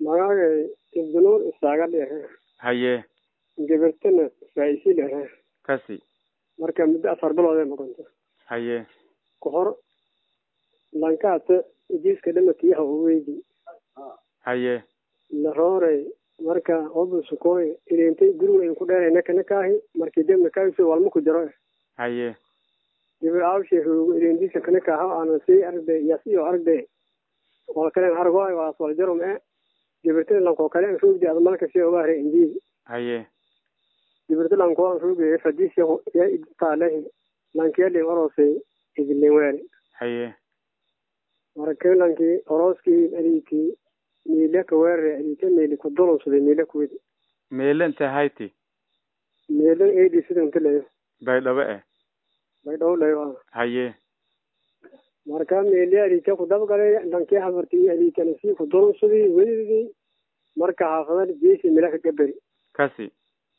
magacay ibdinuur isaaga dhehe haye gabartana faa'isi dhehe kasi marka muddo afar bilood ay noqonto haye ku hor lankaata jiiska dhamatiyaha u weydi haye laroorey marka obu sukooy ileentay guriga in ku dheeray naka nakaahi markii debna kaaso walma ku jiro haye gabar aawshe roogo ileentiisa kanakaaha aana sii aragday yas iyo aragday wal kalen argo waas wal jaro mee gabartada lankoo kale an roogdi ada malka si oga hare injiil haye gabarta lankoo an roogay fadis ya taalehi lankeelin orosay idilin weere haye marka lankii orooskii aliikii miile ka weerare aliika miili ku dulunsaday miile kuwidi meele intee hayti miilan eedi sida inta leyo baydhabo eh bay dhow leyo haye marka miili aliika ku dabgalay lankii habartii aliikana sii ku dulunsaday welidii marka xaafadan jeesi milaka gaberi kasi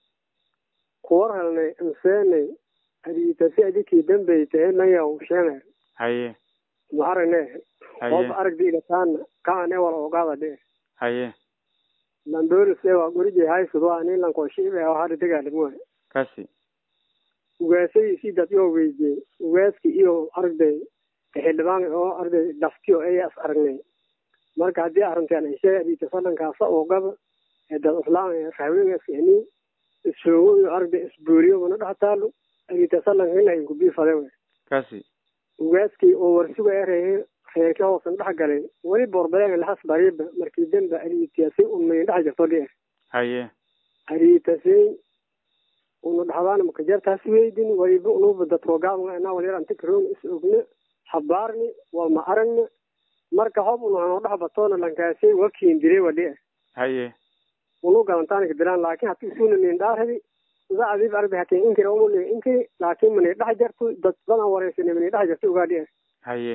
kuwar helnay anseenay aliitasi adikii dambey tahe nayaw sheener haye ma aragne haye qof aragdi igataana kaane wala ogaada dhe haye lambolis ewa gurije haysudo ani lanko shiibe oo hada degaalimoe kasi ugaasadiisii dad yoo weydiye ugaaski iyo aragday xildhibaan oo aragday daftiyo ayas aragnay marka haddii arrintaan ishee adiita salankaasa oo gaba ee dad islaam rahwegaskani isoogo iyo aragday isbooriyo mana dhex taalo adiita salanka ina inkubii fade we kasi ugaaskii oo warsuga erehe reerka hoosan dhex galay weli boorbaleen lahas bariiba markii demba ariitiyasi unmayn dhex jirto dhier haye ariitasay unu dhaxdaan makajartaas weydin waliba unuba dadkoogaabga anaa walyar anta karoon is ogna habaarni walma aragna marka hob unu hanoo dhex batoona lankaasay wakiin diray wadhier haye unu galantaanka dilaan laakin hati isuna nin dhaaradi ida adiib arbi hakin inkiri umuli inkiri laakin mani dhex jarto dad badan wareysani mani dhex jarto ogaa dhier haye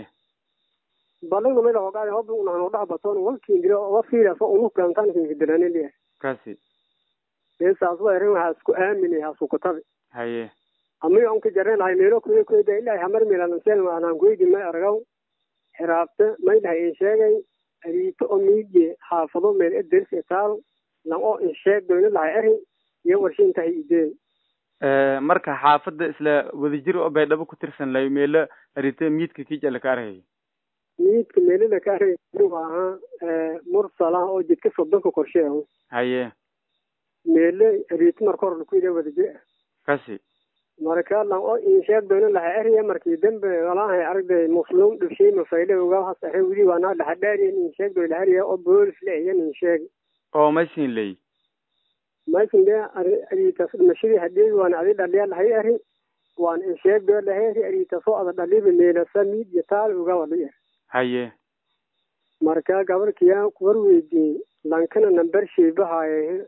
balagna mela hogaada hob unu hanoo dhex batoona wakiin diray oga fiilaso unu galantaanka dilani dhier kasi eesaas wa erin waxaa isku aamini hasukutabi haye amiga unka jaren lahay meelo kuya kuyda ilahi hamar milansel anaan kuydi may argaw xiraabta may dhahay in sheegay ariito oo miidye xaafado meel ederis etaal lan oo in sheeg doyna lahay eri iyo warshin tahay idee marka xaafadda isla wadajir oo baydhabo ku tirsan layo meelo arite miidka kijala ka arhayo miidka meelada ka argay ahaa mursala oo jidka sodonka qorsheehu haye meele ariito marka hore kuyda wadajir kasi marka lan oo in sheeg doyna lahay eriya markii dambe walahay aragday muslim dhibshay mafayle uga hasaxe wili waanaa dhaxadhaariyan in sheeg doy lahariya oo boolis la eyan in sheeg oo maysin ley maysin de ariitas dhimashadii hadheegi waana adi dhaliya lahay eri waan in sheeg doy laheri ariitasoo ada dhaliba meelasa miidya taal uga wadhiya haye marka gabarkiya war weydiiyey lankana nambar sheebahaye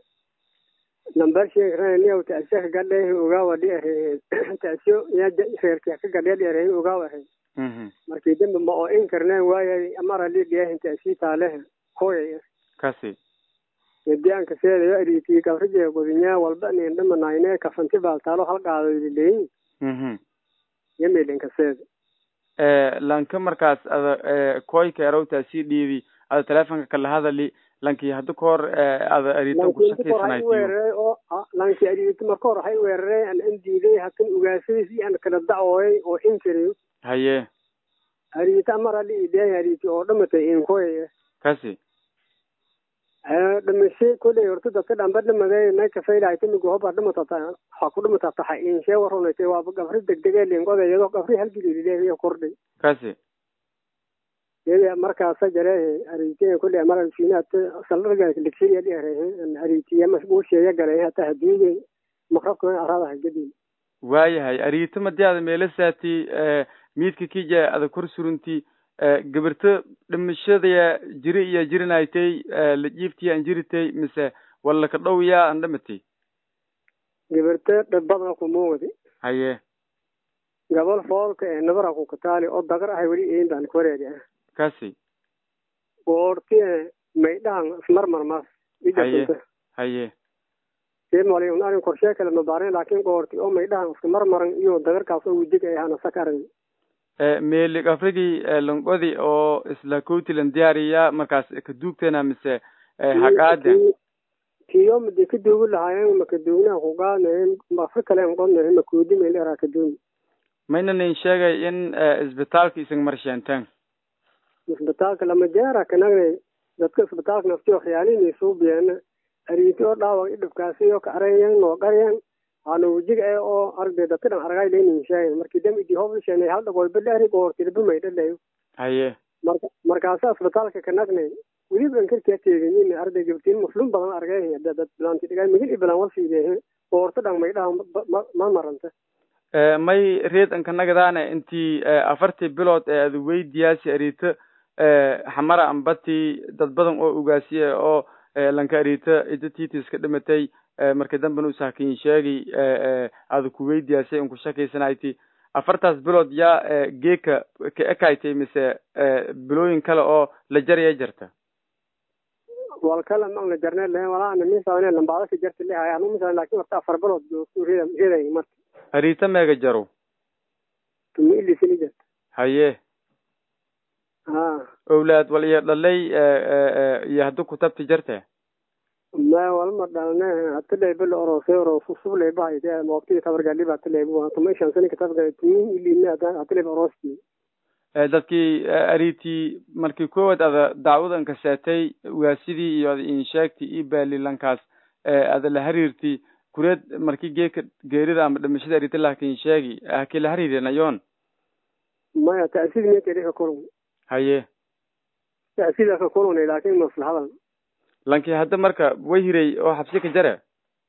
nambar sheegraniyaw taasiya kagadheehi uga wadhi ere taasiyo ya reerkiya kagadheedhi ere uga wahe markii dambe ma oo in karneen waayay amara lidhiyahin taasii taalehe koyay kasi gediyaanka seedayo ariitii gabrije godinyaa walba nin dhamanayne kafanti baaltaalo halqaadodileyin yamilinka seeda lanka markaas ada koyka erowta sii dhiibi ada telefonka kala hadali lanki hadda kahor ada arito kushakiysanayti weerare oo lanki ariito marka hore hay weerare an an diiday hakan ugaasadiisi an kala dacooyay oo inkiri haye ariito amara li ideen ariiti oo dhamatay inkoy kasi dhamashe koley horta dadka dhamba dhamaday nay kafaylahay timigu hoba dhamatata waxaa ku dhamatata ha inshee warunaytay waaba gabri degdegee lingoda iyadoo gabri halgililileeyo kordhay kasi yada markaasa jare ariitiya koley amara fiinaat salarga ligsiriya dhiarehe ariitiya mashbuusheeya galay hata haduuge maqrabka aradaha gadin waayahay ariito madii ada meelasaati miidka kija ada kor surunti gabarto dhimashadaya jiri iyo jirinaytay lajiiftiya an jiritay mise wala ka dhow yaa an dhamatay gabarto dhabbada kumuugdi haye gabal foolka ee nabara ku kataali oo dagar ahay weli een baan koreedi ah kasi goorti maydhahan ismarmarmaas haye haye semali un arin korshee kale mabaarin laakin goorti oo maydhahan iska marmaran iyo dagarkaas oo wujig ay ahana sakaran meelig afrigii longodi oo isla coutland diyaariya markaas kaduugtena mise haqaaden kiyo madi ka duugi lahaayeen makaduugnaha kugaadnahen mafa kalen qodnahen makuudimel eraa kaduumi mayna nin sheegay in isbitaalka isan marsheenteen isbitaalka lama jeera kanagnay dadka isbitaalka naftiyo khiyaalini suubiyeena ariiti oo dhaawaq idhibkaasi oo ka arayen noo qaryen hano wajiga e oo aragday dadka dhan aragay lenin sheegen markii dam idi hoblisheena hal dhagoolba dhehri goortilba maydhalayo haye marka markaasa isbitaalka kanagnay weliba ankarkaa teeganin arday gabtiin muflum badan argay dad bilaanti dhigaa migil ibalan wasiidehe goorta dhan maydhaha ma maranta may reed ankanagadaana intii afartii bilood ee ad weydiyaasi ariito xamara ambati dad badan oo ogaasiye oo lanka ariito ida titis ka dhimatay marka dambena usaakin sheegi ada ku weydiyaasay unku shakaysanaayti afartaas bilood yaa geeka ka ekaytay mise bilooyin kale oo la jaraya jarta wal kala mang la jarne le wala ana misaane lambaada ka jarta le haya anu misaane laakin warta afar bilood joogto reeda reeday marka ariita meega jaro tumi ilisini jarta haye ha owlaad wal iyo dhalay iyo haddu kutabti jarte ma walma dhalne hatileyba la orosay orosu subleyba hayde moobtii tabargaliba hatileyba tuma shan sani katabga tumi ilina hatileyba orosti dadkii aritii markii koowaad ada dacwadan ka seetay waasidii iyo ada insheegti iyo baalilankaas ada la hariirti kureed markii geeka geerida ama dhimashada arita lakin sheegi hakii la hariirinayoon maya ta'siid meekedi ka kulun haye ta'siida ka kulunay laakin maslahadan lankii hadda marka way hiray oo xabsi ka jare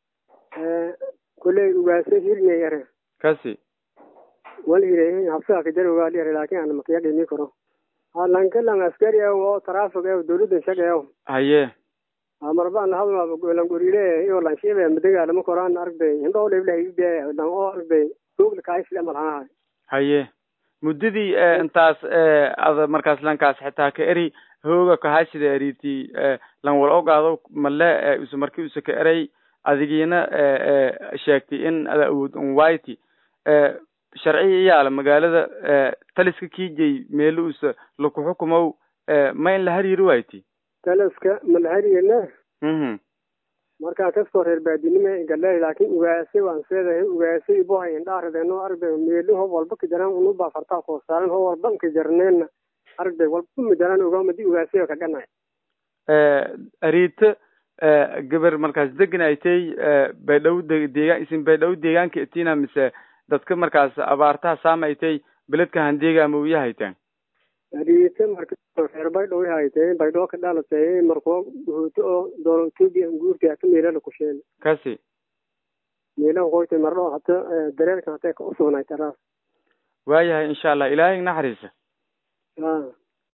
kuley ugaase hirnay yare kasi wal hiray habsaha ka jare ugaali yare laakin ana makiyagimi karo lanka lang askari ew oo trafig ew dawladda shag ew haye marba an hadma langoriile iyo lanshiibe madagaalama koraan argday indhoo leblahaybe lang oo argday suugla kaisle malhanahay haye muddadii intaas ada markaas lankaas xitaa ka eri hooga kahasida eriti lan wal ogaado male usa marki usa ka eray adigiina sheegtay in ada awood unwayti sharciya iyaala magaalada taliska kijay meelo usa laku xukumow ma in la hariiri wayti taliska malahariyena mhm markaa kaskoo reer baadinime galey laakin ugaase waan seedahay ugaase ibohay indhaaradeno argday meeli ho walba ka jaraan unuba fartaa koo saaran ho walba ka jarneena argday walba majaraan ogaamadi ugaase ka ganay ariita gabar markaas deganaytay baydhaw deegaan isin baydhaw deegaanka itina mise dadka markaas abaartaha saamaytay beledka handeega amawiya hayteen ariita marka reer baydhaw haytay baydhoo ka dhalatay markoo huuto oo doolo etoobiya guurta hata meelala kusheen kasi meelaha qoytay mardho hata dareerkan hatay ka usugnay taraas waayahay insha allah ilaahay naxariisa a